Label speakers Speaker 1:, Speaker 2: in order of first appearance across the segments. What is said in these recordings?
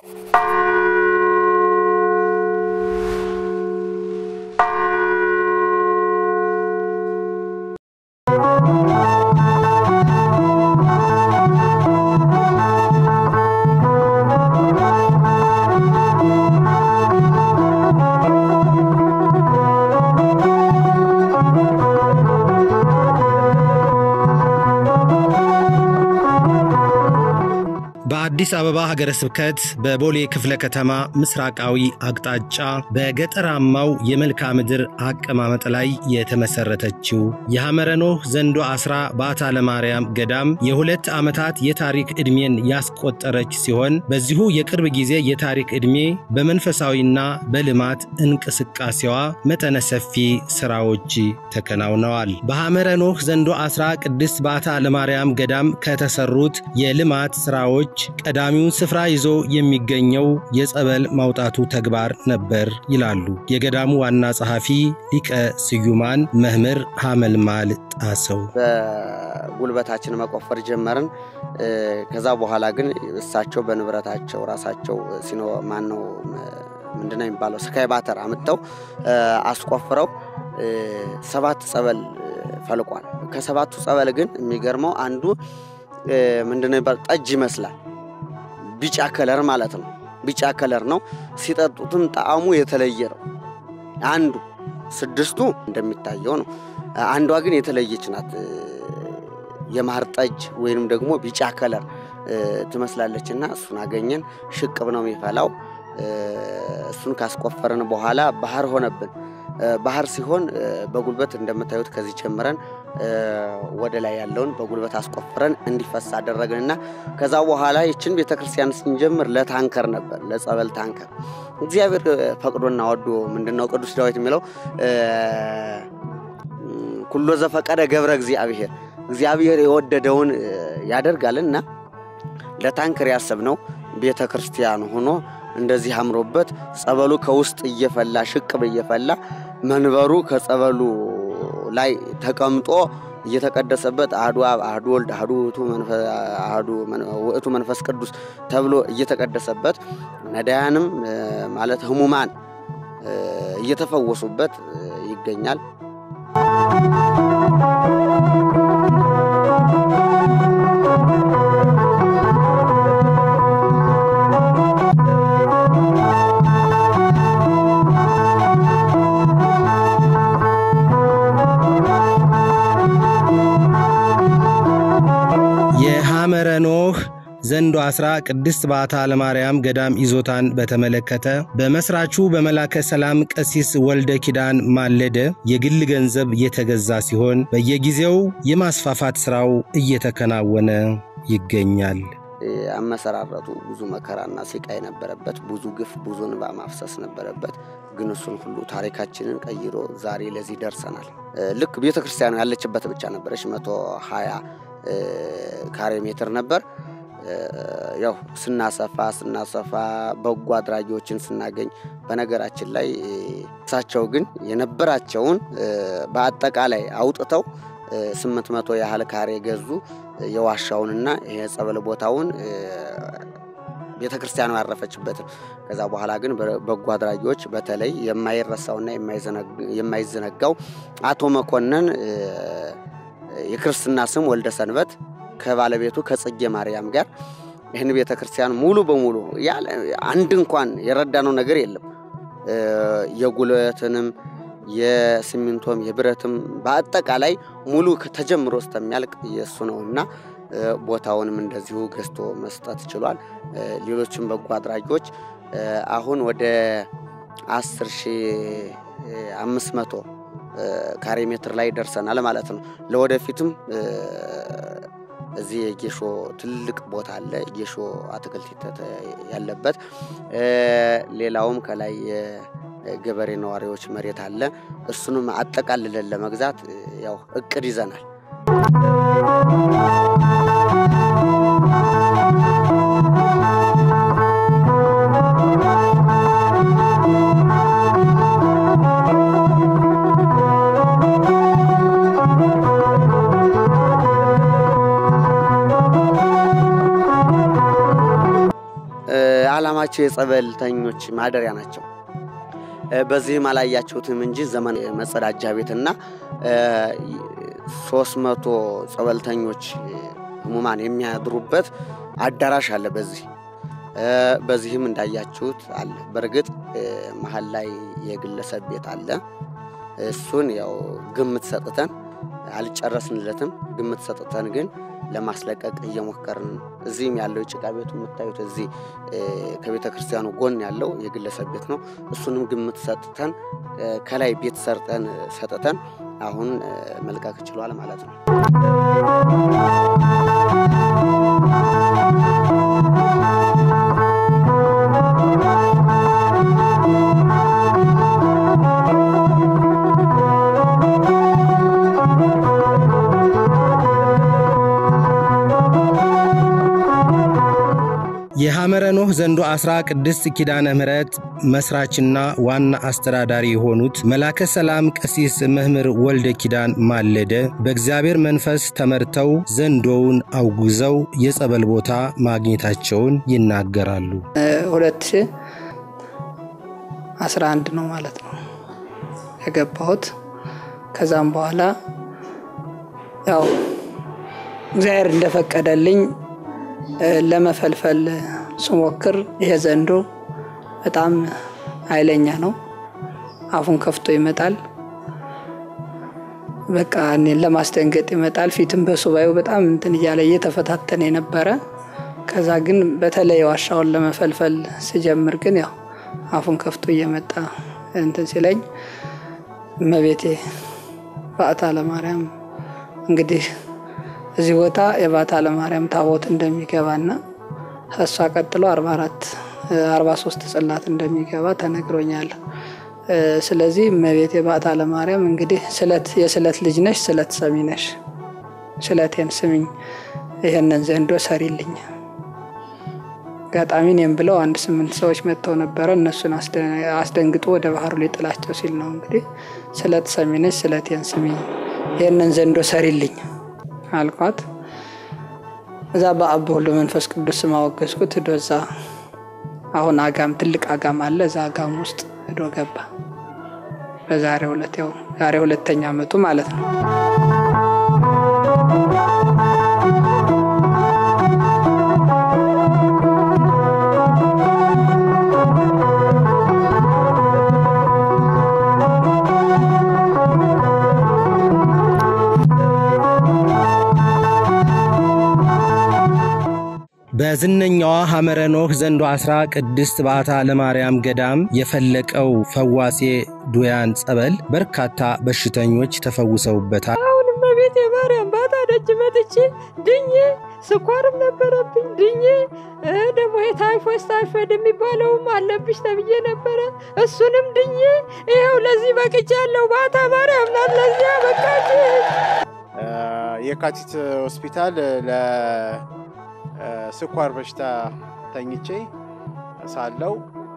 Speaker 1: በአዲስ አበባ ሀገረ ስብከት በቦሌ ክፍለ ከተማ ምስራቃዊ አቅጣጫ በገጠራማው የመልክዓ ምድር አቀማመጥ ላይ የተመሰረተችው የሐመረ ኖህ ዘንዶ አስራ በዓታ ለማርያም ገዳም የሁለት ዓመታት የታሪክ ዕድሜን ያስቆጠረች ሲሆን በዚሁ የቅርብ ጊዜ የታሪክ ዕድሜ በመንፈሳዊና በልማት እንቅስቃሴዋ መጠነ ሰፊ ሥራዎች ተከናውነዋል። በሐመረ ኖህ ዘንዶ አስራ ቅድስት በዓታ ለማርያም ገዳም ከተሰሩት የልማት ሥራዎች ቀዳሚውን ስፍራ ይዞ የሚገኘው የጸበል ማውጣቱ ተግባር ነበር ይላሉ የገዳሙ ዋና ጸሐፊ ሊቀ ስዩማን መምህር ሐመልማል ጣሰው።
Speaker 2: በጉልበታችን መቆፈር ጀመርን። ከዛ በኋላ ግን እሳቸው በንብረታቸው ራሳቸው ሲኖ ማን ነው ምንድነው የሚባለው ስካይ ባተር አምጥተው አስቆፍረው ሰባት ጸበል ፈልቋል። ከሰባቱ ጸበል ግን የሚገርመው አንዱ ምንድነው የሚባለው ጠጅ ይመስላል። ቢጫ ከለር ማለት ነው። ቢጫ ከለር ነው። ሲጠጡትም ጣዕሙ የተለየ ነው። አንዱ ስድስቱ እንደሚታየው ነው። አንዷ ግን የተለየች ናት። የማር ጠጅ ወይንም ደግሞ ቢጫ ከለር ትመስላለች እና እሱን አገኘን። ሽቅብ ነው የሚፈላው። እሱን ካስቆፈርን በኋላ ባህር ሆነብን። ባህር ሲሆን በጉልበት እንደምታዩት ከዚህ ጀምረን ወደ ላይ ያለውን በጉልበት አስቆፍረን እንዲፈሳ አደረግንና ከዛ በኋላ ይችን ቤተ ክርስቲያን ስንጀምር ለታንከር ነበር፣ ለጸበል ታንከር። እግዚአብሔር ፈቅዶና ወዶ ምንድነው ቅዱስ ዳዊት የሚለው ኩሎ ዘፈቀደ ገብረ እግዚአብሔር፣ እግዚአብሔር የወደደውን ያደርጋልና ለታንከር ያሰብነው ቤተ ክርስቲያን ሆኖ እንደዚህ አምሮበት ጸበሉ ከውስጥ እየፈላ ሽቅብ እየፈላ መንበሩ ከጸበሉ ላይ ተቀምጦ እየተቀደሰበት አሐዱ አብ አሐዱ ወልድ አሐዱ ውእቱ መንፈስ ቅዱስ ተብሎ እየተቀደሰበት ነዳያንም ማለት ሕሙማን እየተፈወሱበት ይገኛል።
Speaker 1: የሐመረ ኖህ ዘንዶ አስራ ቅድስት በዓታ ለማርያም ገዳም ይዞታን በተመለከተ በመስራቹ በመላከ ሰላም ቀሲስ ወልደ ኪዳን ማለደ የግል ገንዘብ የተገዛ ሲሆን በየጊዜው የማስፋፋት ሥራው እየተከናወነ ይገኛል።
Speaker 2: አመሰራረቱ ብዙ መከራና ስቃይ ነበረበት። ብዙ ግፍ፣ ብዙ እንባ ማፍሰስ ነበረበት። ግን እሱን ሁሉ ታሪካችንን ቀይሮ ዛሬ ለዚህ ደርሰናል። ልክ ቤተ ክርስቲያኑ ያለችበት ብቻ ነበረች። መቶ ሀያ ካሬ ሜትር ነበር። ያው ስናሰፋ ስናሰፋ በጎ አድራጊዎችን ስናገኝ፣ በነገራችን ላይ እሳቸው ግን የነበራቸውን በአጠቃላይ አውጥተው ስምንት መቶ ያህል ካሬ ገዙ። የዋሻውንና የጸበል ቦታውን ቤተ ክርስቲያኑ ያረፈችበትን። ከዛ በኋላ ግን በጎ አድራጊዎች በተለይ የማይረሳውና የማይዘነጋው አቶ መኮንን የክርስትና ስም ወልደ ሰንበት ከባለቤቱ ከጽጌ ማርያም ጋር ይህን ቤተ ክርስቲያን ሙሉ በሙሉ ያለ አንድ እንኳን የረዳነው ነገር የለም። የጉልበትንም የሲሚንቶም የብረትም በአጠቃላይ ሙሉ ተጀምሮ እስከሚያልቅ የእሱ ነውና ቦታውንም እንደዚሁ ገዝቶ መስጠት ችሏል። ሌሎችም በጎ አድራጊዎች አሁን ወደ አስር ሺህ አምስት መቶ ካሬ ሜትር ላይ ደርሰናል ማለት ነው። ለወደፊትም እዚህ የጌሾ ትልቅ ቦታ አለ፣ ጌሾ አትክልት ያለበት ሌላውም ከላይ የገበሬ ነዋሪዎች መሬት አለ። እሱንም አጠቃልለን ለመግዛት ያው እቅድ ይዘናል። ዓላማቸው የጸበልተኞች ማደሪያ ናቸው። በዚህም አላያችሁትም እንጂ ዘመን መጸዳጃ ቤትና ሶስት መቶ ጸበልተኞች ህሙማን የሚያድሩበት አዳራሽ አለ። በዚህ በዚህም እንዳያችሁት አለ። በእርግጥ መሀል ላይ የግለሰብ ቤት አለ። እሱን ያው ግምት ሰጥተን አልጨረስንለትም። ግምት ሰጥተን ግን ለማስለቀቅ እየሞከርን እዚህም ያለው የጭቃ ቤቱ የምታዩት እዚህ ከቤተ ክርስቲያኑ ጎን ያለው የግለሰብ ቤት ነው። እሱንም ግምት ሰጥተን ከላይ ቤት ሰርጠን ሰጥተን አሁን መልቀቅ ችሏል ማለት ነው።
Speaker 1: የሐመረ ኖህ ዘንዶ አስራ ቅድስት ኪዳነ ምሕረት መስራችና ዋና አስተዳዳሪ የሆኑት መላከ ሰላም ቀሲስ መምህር ወልደ ኪዳን ማለደ በእግዚአብሔር መንፈስ ተመርተው ዘንዶውን አውጉዘው የጸበል ቦታ ማግኘታቸውን ይናገራሉ።
Speaker 3: ሁለት ሺህ አስራ አንድ ነው ማለት ነው የገባሁት። ከዛም በኋላ ያው እግዚአብሔር እንደፈቀደልኝ ለመፈልፈል ስሞክር ይሄ ዘንዶ በጣም ኃይለኛ ነው። አፉን ከፍቶ ይመጣል። በቃ እኔን ለማስደንገጥ ይመጣል። ፊትም በሱባኤው በጣም እንትን እያለ እየተፈታተነ የነበረ ከዛ ግን በተለይ ዋሻውን ለመፈልፈል ስጀምር ግን ያው አፉን ከፍቶ እየመጣ እንትን ሲለኝ እመቤቴ በዓታ ለማርያም እንግዲህ እዚህ ቦታ የባታ ለማርያም ታቦት እንደሚገባና እሷ ቀጥሎ 44 43 ጽላት እንደሚገባ ተነግሮኛል። ስለዚህ እመቤት የባታ ለማርያም እንግዲህ ስለት የስለት ልጅ ነሽ፣ ስለት ሰሚ ነሽ፣ ስለቴን ስሚኝ፣ ይህንን ዘንዶ ሰሪልኝ። አጋጣሚ እኔም ብለው አንድ ስምንት ሰዎች መጥተው ነበረ። እነሱን አስደንግጦ ወደ ባህሩ ሊጥላቸው ሲል ነው እንግዲህ ስለት ሰሚ ነሽ፣ ስለቴን ስሚኝ፣ ይህንን ዘንዶ ሰሪልኝ አልኳት። እዛ በአብ በወልድ በመንፈስ ቅዱስ ስም አወገዝኩት። ሂዶ እዛ አሁን አጋም ትልቅ አጋም አለ። እዛ አጋም ውስጥ ሂዶ ገባ። በዛሬ ሁለት ያው ዛሬ ሁለተኛ ዓመቱ ማለት ነው።
Speaker 1: በዝነኛዋ ሐመረ ኖህ ዘንዶ አስራ ቅድስት በዓታ ለማርያም ገዳም የፈለቀው ፈዋሴ ዱያን ጸበል በርካታ በሽተኞች ተፈውሰውበታል።
Speaker 4: አሁንም በቤት የማርያም ባታ ደጅ መጥቼ ድኜ ስኳርም ነበረብኝ ድኜ ደግሞ የታይፎስ ታይፎይድ የሚባለውም አለብሽ ተብዬ ነበረ። እሱንም ድኜ ይኸው ለዚህ በቅቻለሁ። ባታ ማርያም ናት ለዚያ በቃች።
Speaker 5: የካቲት ሆስፒታል ለስኳር በሽታ ተኝቼ ሳለው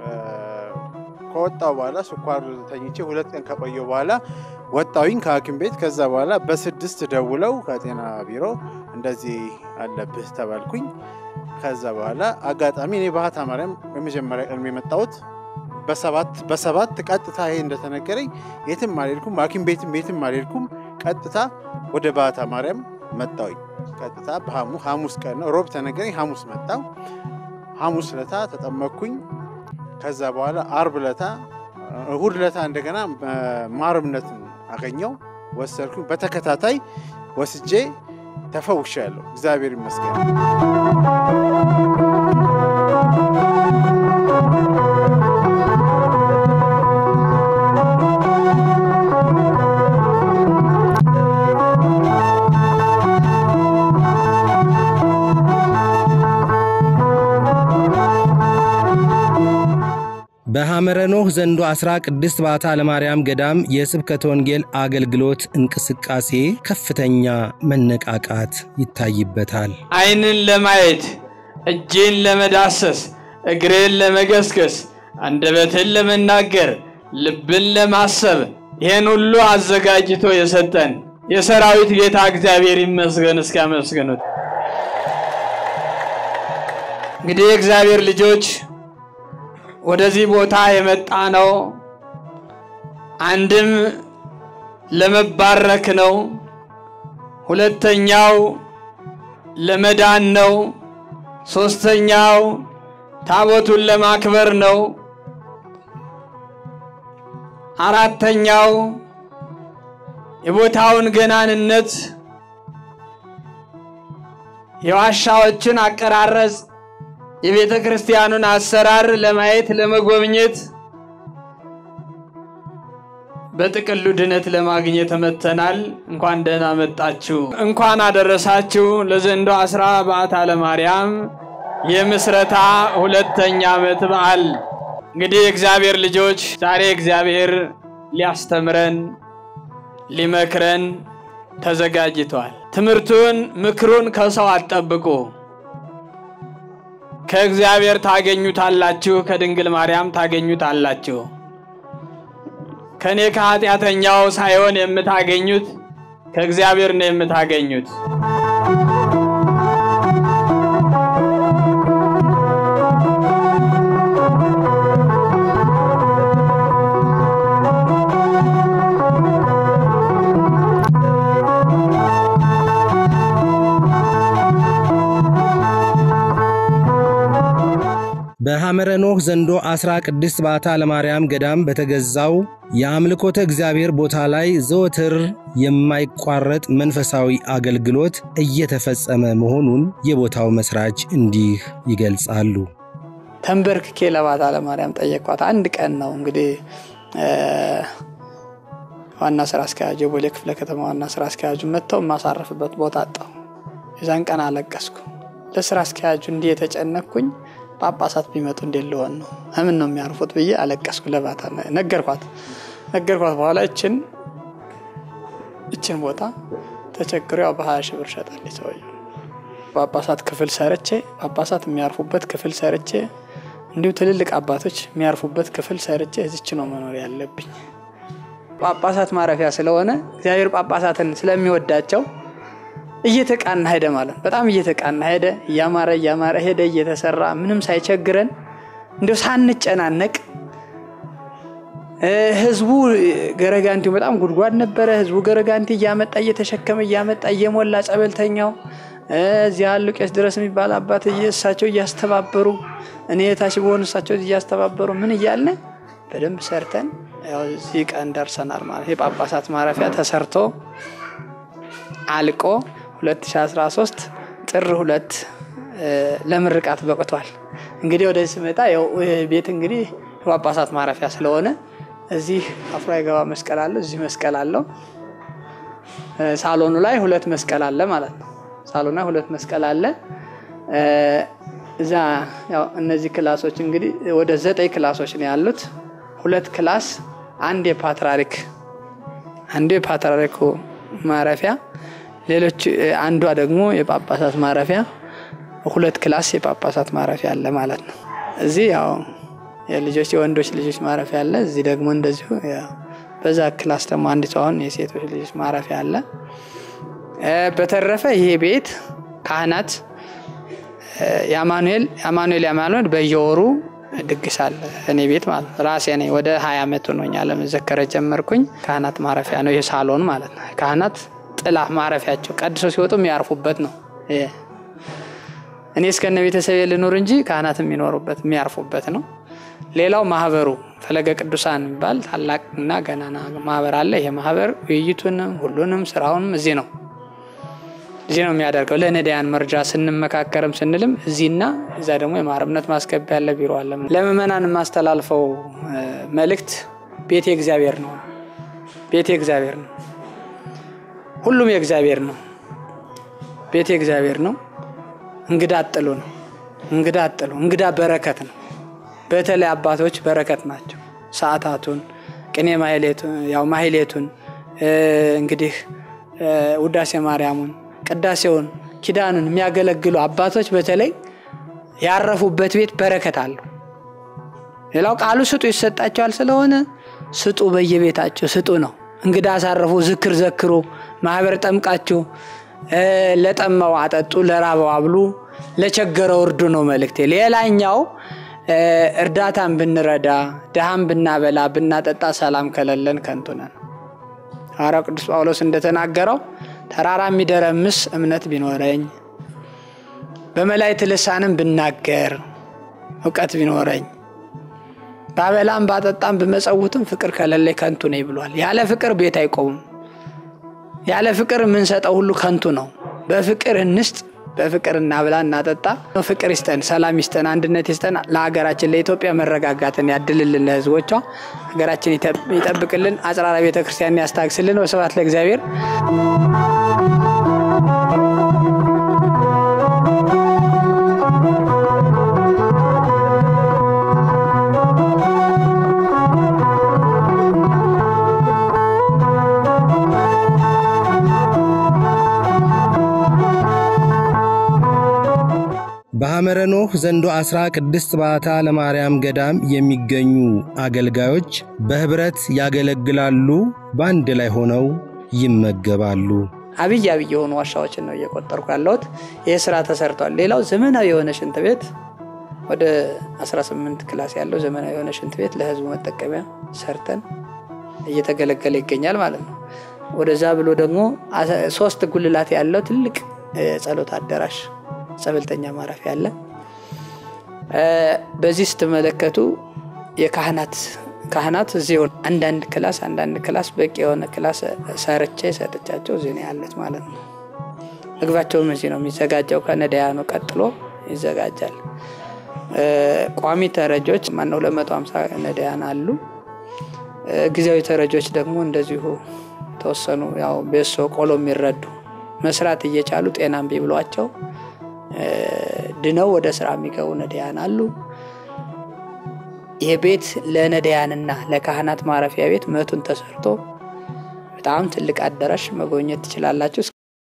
Speaker 5: ከወጣው በኋላ ስኳር ተኝቼ ሁለት ቀን ከቆየው በኋላ ወጣዊኝ ከሐኪም ቤት። ከዛ በኋላ በስድስት ደውለው ከጤና ቢሮ እንደዚህ አለብህ ተባልኩኝ። ከዛ በኋላ አጋጣሚ እኔ ባህታ ማርያም የመጀመሪያ ቀን የመጣሁት በሰባት በሰባት ቀጥታ ይሄ እንደተነገረኝ የትም አልሄድኩም፣ ሐኪም ቤትም የትም አልሄድኩም። ቀጥታ ወደ ባህታ ማርያም መጣሁኝ። ቀጥታ ሐሙስ ቀን ነው፣ ሮብ ተነገረኝ። ሐሙስ መጣው። ሐሙስ ለታ ተጠመቅኩኝ። ከዛ በኋላ አርብ ለታ እሁድ ለታ እንደገና ማርምነትን አገኘው ወሰድኩኝ። በተከታታይ ወስጄ ተፈውሻለሁ። እግዚአብሔር ይመስገን።
Speaker 1: በሐመረ ኖህ ዘንዶ አስራ ቅድስት በዓታ ለማርያም ገዳም የስብከተ ወንጌል አገልግሎት እንቅስቃሴ ከፍተኛ መነቃቃት ይታይበታል።
Speaker 6: ዓይንን ለማየት እጄን ለመዳሰስ እግሬን ለመገስገስ አንደበትን ለመናገር ልብን ለማሰብ ይህን ሁሉ አዘጋጅቶ የሰጠን የሰራዊት ጌታ እግዚአብሔር ይመስገን። እስኪያመስግኑት። እንግዲህ የእግዚአብሔር ልጆች ወደዚህ ቦታ የመጣ ነው። አንድም ለመባረክ ነው። ሁለተኛው ለመዳን ነው። ሶስተኛው ታቦቱን ለማክበር ነው። አራተኛው የቦታውን ገናንነት የዋሻዎችን አቀራረጽ የቤተ ክርስቲያኑን አሰራር ለማየት ለመጎብኘት በጥቅሉ ድነት ለማግኘት መጥተናል። እንኳን ደህና መጣችሁ፣ እንኳን አደረሳችሁ ለዘንዶ አስራ በዓታ ለማርያም የምስረታ ሁለተኛ ዓመት በዓል። እንግዲህ የእግዚአብሔር ልጆች ዛሬ እግዚአብሔር ሊያስተምረን ሊመክረን ተዘጋጅቷል። ትምህርቱን ምክሩን ከሰው አትጠብቁ፣ ከእግዚአብሔር ታገኙታላችሁ፣ ከድንግል ማርያም ታገኙታላችሁ። ከእኔ ከኃጢአተኛው ሳይሆን የምታገኙት ከእግዚአብሔር ነው የምታገኙት።
Speaker 1: በሐመረ ኖህ ዘንዶ ዐሥራ ቅድስት በዓታ ለማርያም ገዳም በተገዛው የአምልኮተ እግዚአብሔር ቦታ ላይ ዘወትር የማይቋረጥ መንፈሳዊ አገልግሎት እየተፈጸመ መሆኑን የቦታው መስራች እንዲህ ይገልጻሉ።
Speaker 3: ተንበርክኬ ለበዓታ ለማርያም ጠየቅኳት። አንድ ቀን ነው እንግዲህ ዋና ስራ አስኪያጁ የቦሌ ክፍለ ከተማ ዋና ስራ አስኪያጁ መጥተው የማሳረፍበት ቦታ አጣሁ። የዛን ቀን አለቀስኩ። ለስራ አስኪያጁ እንዲህ የተጨነቅኩኝ ጳጳሳት ቢመጡ እንዴት ልሆን ነው? ምን ነው የሚያርፉት ብዬ አለቀስኩ። ለበዓታ ነገርኳት ነገርኳት። በኋላ እችን እችን ቦታ ተቸግሮ ያው በሀያ ሺህ ብር ሸጣለች ሰውዬው። ጳጳሳት ክፍል ሰርቼ ጳጳሳት የሚያርፉበት ክፍል ሰርቼ እንዲሁ ትልልቅ አባቶች የሚያርፉበት ክፍል ሰርቼ እዚች ነው መኖር ያለብኝ። ጳጳሳት ማረፊያ ስለሆነ እግዚአብሔር ጳጳሳትን ስለሚወዳቸው እየተቃና ሄደ ማለት ነው። በጣም እየተቃና ሄደ። እያማረ እያማረ ሄደ እየተሰራ ምንም ሳይቸግረን እንዲሁ ሳንጨናነቅ ህዝቡ ገረጋንቲው በጣም ጉድጓድ ነበረ። ህዝቡ ገረጋንቲ እያመጣ እየተሸከመ እያመጣ እየሞላ ጸበልተኛው እዚህ ያሉ ቄስ ድረስ የሚባል አባት እሳቸው እያስተባበሩ እኔ የታች በሆኑ እሳቸው እያስተባበሩ ምን እያልን በደንብ ሰርተን ያው እዚህ ቀን ደርሰናል ማለት የጳጳሳት ማረፊያ ተሰርቶ አልቆ 2013 ጥር ሁለት ለምርቃት በቅቷል። እንግዲህ ወደዚህ ስመጣ ያው ቤት እንግዲህ የጳጳሳት ማረፊያ ስለሆነ እዚህ አፍሮ የገባ መስቀል አለው፣ እዚህ መስቀል አለው። ሳሎኑ ላይ ሁለት መስቀል አለ ማለት ነው። ሳሎኑ ላይ ሁለት መስቀል አለ። እዛ ያው እነዚህ ክላሶች እንግዲህ ወደ ዘጠኝ ክላሶች ነው ያሉት። ሁለት ክላስ አንድ የፓትርያርክ አንዱ የፓትርያርኩ ማረፊያ ሌሎች አንዷ ደግሞ የጳጳሳት ማረፊያ ሁለት ክላስ የጳጳሳት ማረፊያ አለ ማለት ነው። እዚህ ያው የልጆች የወንዶች ልጆች ማረፊያ አለ። እዚህ ደግሞ እንደዚሁ በዛ ክላስ ደግሞ አንዲቱ አሁን የሴቶች ልጆች ማረፊያ አለ። በተረፈ ይሄ ቤት ካህናት የአማኑኤል የአማኑኤል የአማኑኤል በየወሩ ድግስ አለ እኔ ቤት ማለት ነው። ራሴ ነኝ ወደ ሀያ ዓመት ሆኖኛል መዘከረ ጀመርኩኝ። ካህናት ማረፊያ ነው ይህ ሳሎን ማለት ነው። ካህናት ጥላ ማረፊያቸው ቀድሶ ሲወጡ የሚያርፉበት ነው። እኔ እስከነ ቤተሰብ ልኑር እንጂ ካህናት የሚኖሩበት የሚያርፉበት ነው። ሌላው ማህበሩ ፈለገ ቅዱሳን የሚባል ታላቅና ገናና ማህበር አለ። ይሄ ማህበር ውይይቱንም ሁሉንም ስራውንም እዚህ ነው እዚህ ነው የሚያደርገው። ለነዳያን መርጃ ስንመካከርም ስንልም እዚህና እዛ ደግሞ የማረምነት ማስገቢያ ያለ ቢሮ አለ። ለምእመናን የማስተላልፈው መልእክት ቤቴ እግዚአብሔር ነው። ቤቴ እግዚአብሔር ነው። ሁሉም የእግዚአብሔር ነው። ቤቴ እግዚአብሔር ነው። እንግዳ አጥሉ ነው። እንግዳ አጥሉ እንግዳ በረከት ነው። በተለይ አባቶች በረከት ናቸው። ሰዓታቱን ቅኔ ማህሌቱን ያው ማህሌቱን እንግዲህ ውዳሴ ማርያሙን ቅዳሴውን ኪዳኑን የሚያገለግሉ አባቶች በተለይ ያረፉበት ቤት በረከት አለው። ሌላው ቃሉ ስጡ ይሰጣቸዋል ስለሆነ ስጡ፣ በየቤታቸው ስጡ ነው። እንግዳ አሳረፉ፣ ዝክር ዘክሩ፣ ማህበር ጠምቃችሁ ለጠማው አጠጡ፣ ለራበው አብሉ፣ ለቸገረው እርዱ ነው መልእክቴ። ሌላኛው እርዳታን ብንረዳ ድሃን ብናበላ ብናጠጣ ሰላም ከሌለን ከንቱ ነን። ሐዋርያው ቅዱስ ጳውሎስ እንደተናገረው ተራራ የሚደረምስ እምነት ቢኖረኝ በመላእክት ልሳንም ብናገር እውቀት ቢኖረኝ ባበላም ባጠጣም ብመጸውትም ፍቅር ከሌለኝ ከንቱ ነኝ ብሏል። ያለ ፍቅር ቤት አይቆምም። ያለ ፍቅር የምንሰጠው ሁሉ ከንቱ ነው። በፍቅር እንስጥ፣ በፍቅር እናብላ፣ እናጠጣ። ፍቅር ይስጠን፣ ሰላም ይስጠን፣ አንድነት ይስጠን። ለሀገራችን ለኢትዮጵያ መረጋጋትን ያድልልን፣ ለሕዝቦቿ ሀገራችን ይጠብቅልን፣ አጽራራ ቤተክርስቲያን ያስታግስልን። ወስብሐት ለእግዚአብሔር።
Speaker 1: በሐመረ ኖህ ዘንዶ ዐሥራ ቅድስት ባታ ለማርያም ገዳም የሚገኙ አገልጋዮች በኅብረት ያገለግላሉ፣ በአንድ ላይ ሆነው ይመገባሉ።
Speaker 3: አብይ አብይ የሆኑ ዋሻዎችን ነው እየቆጠርኩ ያለሁት። ይህ ስራ ተሰርቷል። ሌላው ዘመናዊ የሆነ ሽንት ቤት ወደ 18 ክላስ ያለው ዘመናዊ የሆነ ሽንት ቤት ለህዝቡ መጠቀሚያ ሰርተን እየተገለገለ ይገኛል ማለት ነው። ወደዛ ብሎ ደግሞ ሶስት ጉልላት ያለው ትልቅ ጸሎት አዳራሽ ጸበልተኛ ማረፊያ አለ። በዚህ ስትመለከቱ የካህናት ካህናት እዚህ አንዳንድ ክላስ አንዳንድ ክላስ በቂ የሆነ ክላስ ሰርቼ ሰጥቻቸው እዚህ ነው ያለት ማለት ነው። ምግባቸውም እዚህ ነው የሚዘጋጀው። ከነዳያኑ ቀጥሎ ይዘጋጃል። ቋሚ ተረጆች ማነው 250 ነዳያን አሉ። ጊዜያዊ ተረጆች ደግሞ እንደዚሁ ተወሰኑ ያው ቤሶ ቆሎ የሚረዱ መስራት እየቻሉ ጤና እምቢ ብሏቸው ድነው ወደ ስራ የሚገቡ ነዳያን አሉ። ይህ ቤት ለነዳያንና ለካህናት ማረፊያ ቤት መቱን ተሰርቶ በጣም ትልቅ አዳራሽ መጎብኘት ትችላላችሁ።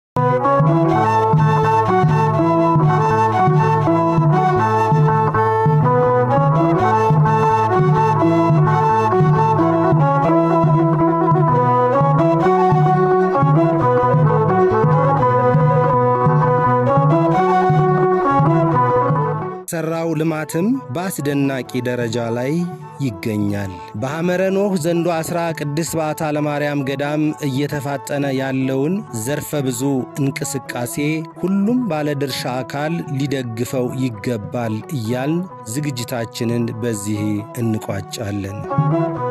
Speaker 1: ሰራው ልማትም በአስደናቂ ደረጃ ላይ ይገኛል። በሐመረ ኖህ ዘንዶ ዐሥራ ቅድስት ባታ ለማርያም ገዳም እየተፋጠነ ያለውን ዘርፈ ብዙ እንቅስቃሴ ሁሉም ባለድርሻ አካል ሊደግፈው ይገባል እያልን ዝግጅታችንን በዚህ እንቋጫለን።